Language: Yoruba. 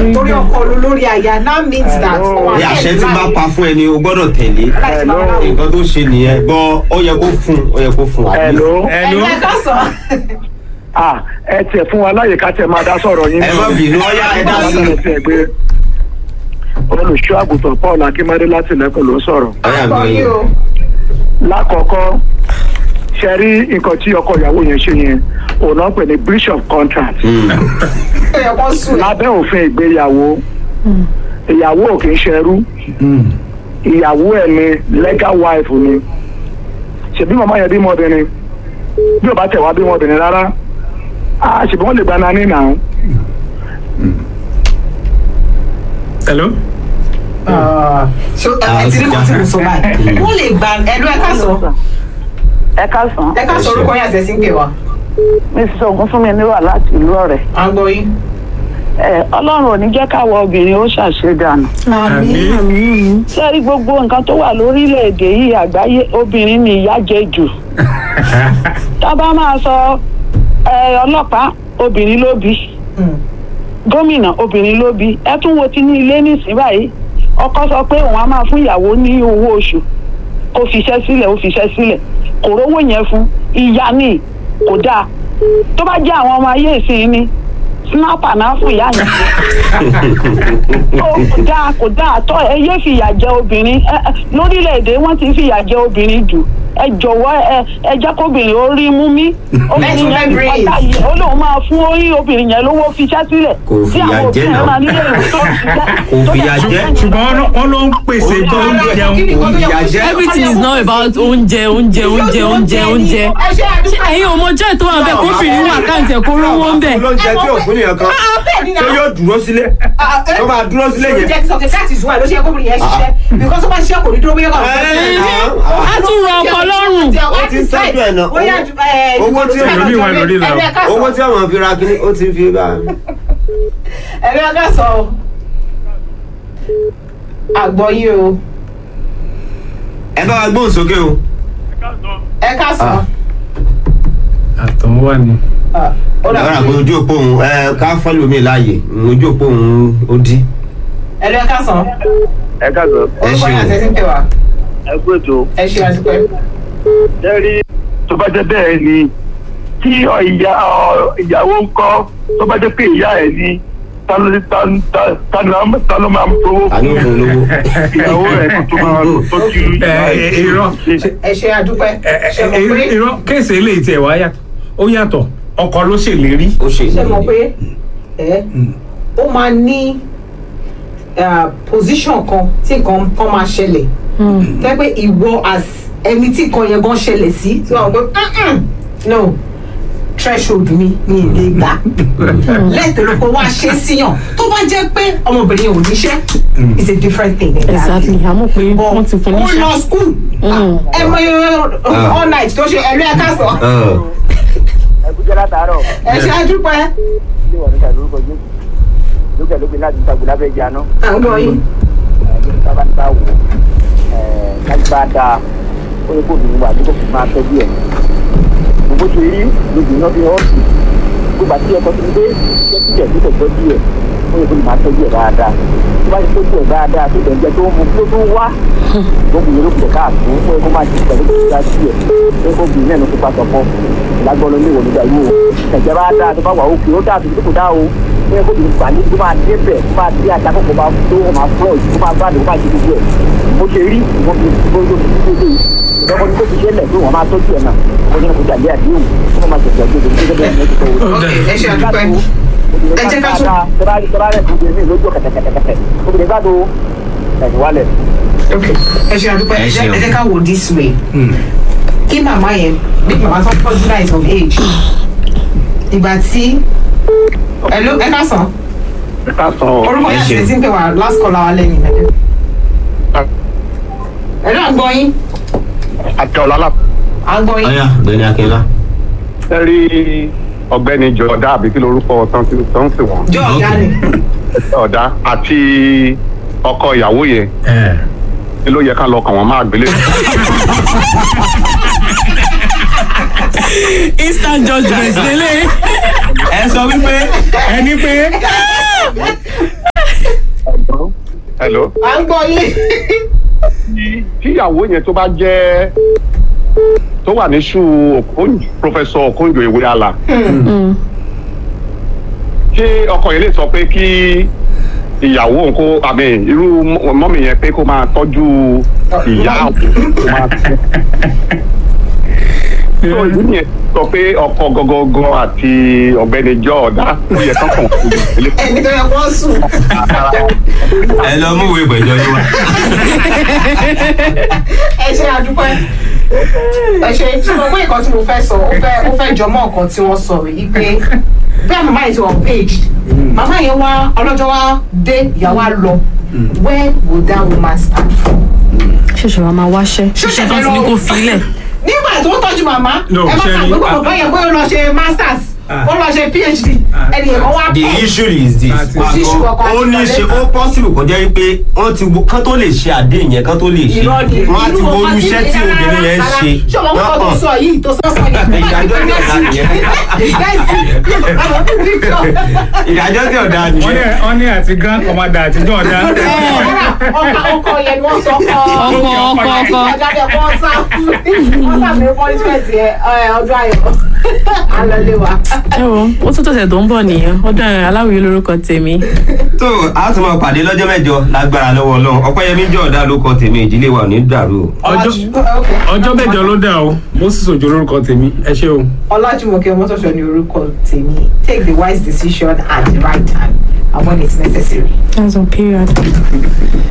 torí ọkọ olórí aya now means that Hello. ó wà ní àṣẹ tí bá pa fún ẹni o gbọ́dọ̀ tẹ̀lé láti máa ra nǹkan tó ṣe nìyẹn bọ́ ó yẹ kó fún ó yẹ kó fún wa. Hello. ẹ̀lú ẹ̀ka sọ. ah ẹ tiẹ̀ fún wa láyè ká tẹ̀ máa dá sọ̀rọ̀ yín. ẹ má bínú ọyá ẹ dá sí Ẹ tiẹ̀ gbé olùṣọ́ àgùntàn Paul Akínmádé láti lẹ́kọ̀ọ́ ló ń sọ̀rọ̀. ọyá àgbọ̀ gbọ́ yìí yín. o. lákọ̀ọ́kọ́ ṣe rí nǹkan tí ọkọ ìyàwó yẹn ṣe yẹn òun náà pè ní breach of contract Mm. ó yẹ kó sùn ẹ̀. lábẹ́ òfin ìgbéyàwó ìyàwó ò kì í ṣẹrú ìyàwó ẹ̀ ni legal wife ni ṣèbí màmá yẹn bímọ obìnrin bí ò bá tẹ̀ wá bímọ obìnrin rárá a ṣèbí wọ́n lè gba nání náà hello. ṣé ẹ ti rí kan tí mo sọ báyìí. wọ́n lè gba ẹ̀lú ẹ̀ka sọ. ẹ káàsán ẹ̀ka sọ orúkọ yín àtẹ̀sí ń pè wá. mrs ogunfunmi níwà láti ìlú ọ̀rẹ́ àgbọ̀ yìí. ẹ ọlọ́run ò ní jẹ́ káwọ obìnrin ó ṣàṣedànù àmì. sẹ́rí gbogbo nǹkan tó wà lórílẹ̀‐èdè yìí àgbáyé obìnrin ni ìyà jẹ jù tá a bá máa sọ ẹ ọlọ́pàá obìnrin ló bí gómìnà obìnrin ló bí ẹ tún wo ti ní ilé nísìnyí báyìí ọkọ sọ pé òun á máa fún ìyàwó ní owó oṣù kó fiṣẹ́ sílẹ̀ ó fiṣẹ́ sílẹ̀ kò rówó yẹn fún ìyá ni kò dáa tó bá jẹ́ àwọn ọmọ ayé ìsìn ni snapper náà fún ìyá yẹn Ó kò dáa kò dáa tọ́ ẹ yé fìyà jẹ obìnrin ẹ, ẹ, lórílẹ̀‐èdè wọ́n ti fìyà jẹ obìnrin jù ẹ jọ̀wọ́ ẹ ẹ jẹ́ kóbìnrin ó rí mú mí obìnrin Let yẹn me breathe. ọ̀tá yìí ó lóun máa fún orí obìnrin yẹn lówó fiṣẹ́ sílẹ̀ Kò tí fìyà àwọn jẹ òbí náà. yẹn máa nílé ìwé tó ṣiṣẹ́ Kò fìyà jẹ. ṣùgbọ́n wọ́n- wọ́n ló ń pèsè tó ń jẹun. ìyà jẹ́. everything is not about oúnjẹ oúnjẹ oúnjẹ oúnjẹ oúnjẹ ẹ ṣe àdúgbò. ẹ̀yin ò mọjọ́ ètò wà bẹ́ẹ̀ kófìrí wà káǹtì ẹ̀kọ́ rówó ń bẹ̀. olóúnjẹ tí ò fún nìyẹn kan bẹ́ẹ̀ ni tó náà. yóò dúró sílé tó máa dúró sílé yẹn. jẹ́ sọ pé that is why ló ṣe kóbìnrin yẹn ṣiṣẹ́ because ó bá ṣiṣẹ́ kò ní dúró bóyá kò a tún rọ ọkọ lọ́rùn. Ó ti ń tọ́jú ẹ̀ náà. Owó tí Ẹlòmíì wà lórí ìlà. owó tí àwọn fi ra kíní ó ti fi bá ẹ̀rí ọgá sọ o àgbọ̀ yìí o ẹ bá wa gbóhùn sókè o. ẹ ká sọ. àtọ̀ wà ní. ó dà lọ́ra pé bí ojú òpó òun ẹ ká fọ́lù mi láàyè ojú òpó òun ó dí. ẹ̀rí ẹ ká sọ. ẹ káàsán ẹ orúkọ yín ṣeun. àtẹ̀sí ń pè wá. ẹ kú ètò ẹ ṣe àdúgbò. ẹ rí tó bá jẹ́ bẹ́ẹ̀ ni tí ọ ìyá ọ ìyàwó ń kọ́ tó bá jẹ́ pé ìyá ẹ̀ ni ta ló ta ta- ta ló ta ló máa ń fowó ta ló fún lówó. ìyàwó rẹ̀ kó tó máa tó ti rí ẹ ẹ irọ́ ẹ ṣe àdúgbò. ẹ ṣe ẹ mọ̀ pé irọ́ kéèsì eléyìí tiẹ̀ wá yàtọ̀ ó yàtọ̀ ọkọ ló ṣèlérí. ó ṣe ṣe mọ̀ pé ẹ ó máa ní ah, position kan tí nǹkan kan máa ṣẹlẹ̀ tẹ́ pé ìwọ as ẹni tí nǹkan yẹn gan ṣẹlẹ̀ sí tí wọ́n gbé "Mm-mm, no threshold mi mi ì lè gbà lẹ́tọ̀ọ́ kó wá ṣe síyàn tó bá jẹ́ pé ọmọbìnrin ò níṣẹ́ it's a different thing. exactly àmọ́ pé wọ́n ti fún ó níṣẹ́. lọ school ẹ mọ all night tó ṣe ẹ̀rí ẹ̀ka sọ ẹ kú jẹ́ látàárọ̀ ẹ ṣe àdúpẹ́ ilé ìwà nígbà lórúkọ jésù lókè lókè láti ìtagbè lábẹ́ ìjà náà àwọn yìí. ní sábà nípa wò kájú bá dáa ó yẹ kó obìnrin wà ní kò fi máa tọ́jú ẹ̀ gbogbo ṣe rí lójú iná bí ọ́ọ̀sì gbogbo àti ẹ̀kọ́ tó ń gbé jẹ́ sílẹ̀ tó tẹ̀ tọ́jú ẹ̀ ó yẹ kó lè máa tọ́jú ẹ̀ dáadáa tó bá ti tọ́jú ẹ̀ dáadáa tó tẹ̀ ń jẹ́ tó ń mu tó tó ń wá gbogbo yẹn ló kù káàtó ó yẹ kó máa ti pẹ̀lú kó dá sí ẹ̀ ó yẹ kó obìnrin náà ló kópa sọ̀kọ́ ìlágbọ́n ló ní ìwọ̀n nígbà yìí o ẹ̀jẹ̀ bá dáa tó bá wà òkè ó dáa tó tó kò dáa o ó yẹ kó obìnrin gbà ní tó máa dé bẹ̀ tó máa dé ajá kókò máa tó ó máa fọ́ ìtó máa gbádùn ó máa ṣe gbogbo ẹ̀ bó ṣe rí ìwọ́n fi gbogbo fi gbogbo yìí ìdọ́gbọ́n ní kó fi ṣẹlẹ̀ pé wọ́n máa tọ́jú ẹ̀ náà ó ní kó jalè àdéhùn ó máa ṣẹ̀ṣẹ̀ gbogbo gẹ́gẹ́ bẹ́ẹ̀ ní ẹ̀ṣẹ̀ wò. ok ẹ ṣe àdúpẹ́. Ẹ jẹ́ ká tún- tọ́ba tọ́ba rẹ̀ kò gbé lójú kẹ̀kẹ̀kẹ̀kẹ̀ obìnrin gbádùn ẹ̀yìn wálẹ̀. ok ẹ ṣe àdúpẹ́ Ẹ ẹ jẹ́ ṣeun. ẹ jẹ́ ká wò this way kí màmá yẹn bí màmá tó tọ́jú náà of age ìgbà tí ẹ ló ẹ ká sàn ká sọ orúkọ Ẹ yẹn ṣeun. àti tí ń pè wá last call our lẹ́yìn mẹ́tẹ́. ẹ náà gbọ́ yín àti ọ̀làlà. à ń gbọ́ yín ọyá gbẹni akínlá. ẹ rí ọ̀gbẹ́ni jọ̀dá àbí kí lorúkọ tán ti tán sí wọn jọ ọ̀gá ni ọ̀dá àti ọkọ ìyàwó yẹn ẹ ni ló yẹ ká lọ kàn wọ́n máa gbélé. instant judgement lélẹ̀. ẹ sọ wípé ẹni pé hello à ń gbọ́ yín. tíyàwó yẹn tó bá jẹ́ tó wà ní ṣú Okonjo professor Okonjo Iweala ṣé ọkọ yẹn lè sọ pé kí ìyàwó òun kó àmì irú mọ- mọ́mì yẹn pé kó máa tọ́jú ìyá àwọn kó máa tọ́. so ìlú yẹn sọ pé ọkọ gọgọgọ àti ọ̀gbẹ́ni jọọdá ó yẹ kán kàn fún ilé ẹni tó yẹ kó sùn. ẹ lọ mú ìwé ìgbẹ́jọ́ yín wá. ẹ ṣe àdúpẹ́ ẹ ṣe tí mo gbé nǹkan tí mo fẹ́ sọ ó fẹ́ ó fẹ́ jọmọ́ nǹkan tí wọ́n sọ yìí pé bí àwọn màmá yìí ti wọ́n page màmá yẹn wá ọlọ́jọ́ wá dé ìyàwó á lọ where would that woman stand from. ṣẹ̀ṣẹ̀ wa máa wáṣẹ́ Ṣẹ̀ṣẹ̀ iṣẹ́ tó ti ní lọ- kó filẹ̀ nígbà tó ń tọ́jú màmá No, ẹ má ṣe kà rí- pé kò bá yẹ bóyá ó lọ ṣe masters ó lọ ṣe phd ẹnì yẹn kan wá the pẹ́ issue is this Àti- Kò sí issue ọkọ àti ó ní ṣe ó possible kó jẹ́ pé wọ́n ti wo kán tó lè ṣe àdéhùn yẹn kán tó lè ṣe irọ́ ni wọ́n á ti wo irú iṣẹ́ tí obìnrin yẹn ń ṣe ṣé ọmọ kọ́kọ́ tó Wọ́n- sọ yìí tó sọ sọ yẹn Ìdájọ́ ní ọ̀la nìyẹn. ìdájọ́ tí ọ̀dà wọ́n ní nìyẹn wọ́n ní àti grand commander àti jọ̀ọ́dá. ọkọ ọkọ yẹn ni wọ́n sọ ọkọ ọkọ ọkọ ọkọ àjáde wọ́n sá wọ́n sá mi punishment yẹn ẹ, ọdún ayọ̀ alọ́lé wa. ẹ wo ó tún tọ̀sẹ̀ tó ń bọ̀ nìyẹn ọdún aláwìyé lórúkọ tèmi tó a tún máa pàdé lọ́jọ́ mẹ́jọ lágbára lọ́wọ́ ọlọ́run ọpẹ́yẹmí jọ̀ọ́dá ló kọ tèmi ìdílé wa ò ní dàrú o. ọjọ́ ọjọ́ mẹ́jọ ló dà o moses òjò lórúkọ tèmi ẹ ṣé o. ọlájúmọ̀kẹ́ mọ́tòṣọ́ ni orúkọ tèmi take the wise decision at the right time and when it's necessary. that's on period.